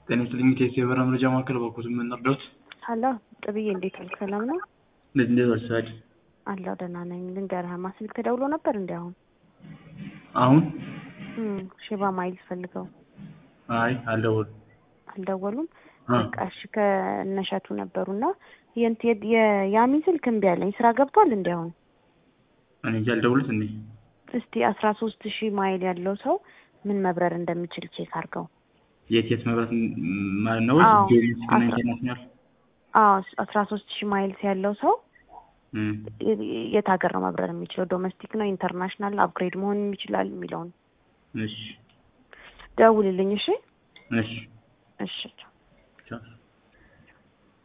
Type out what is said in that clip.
ጤና ይስጥልኝ የኢትዮ የበረራ መረጃ ማዕከል በኩል ምን እርዳዎት? ሀሎ ጥብዬ እንዴት ዋልክ? ሰላም ነው እንዴት እንዴት ወርሳች አለሁ ደህና ነኝ። ልንገርህማ ስልክ ተደውሎ ነበር እንዲ አሁን አሁን እም፣ ሼባ ማይልስ ፈልገው አይ አልደወሉም። አልደወሉም። አ በቃ እሺ ከእነሸቱ ነበሩና የንት የያሚ ስልክ እምቢ አለኝ። ስራ ገብቷል እንዲ አሁን እኔ እንጃ አልደወሉት እንዴ? እስቲ አስራ ሶስት ሺህ ማይል ያለው ሰው ምን መብረር እንደሚችል ቼክ አድርገው። የት የት መብራት ም- ማለት ነው? አዎ፣ ዶሜስቲክ እና አስራ- ኢንተርናሽናል አዎ አስራ ሶስት ሺህ ማይልስ ያለው ሰው እም፣ የት ሀገር ነው መብረር የሚችለው? ዶሜስቲክ ነው ኢንተርናሽናል አፕግሬድ መሆን ይችላል የሚለውን እሺ ደውልልኝ። እሺ እሺ እሺ ቻው።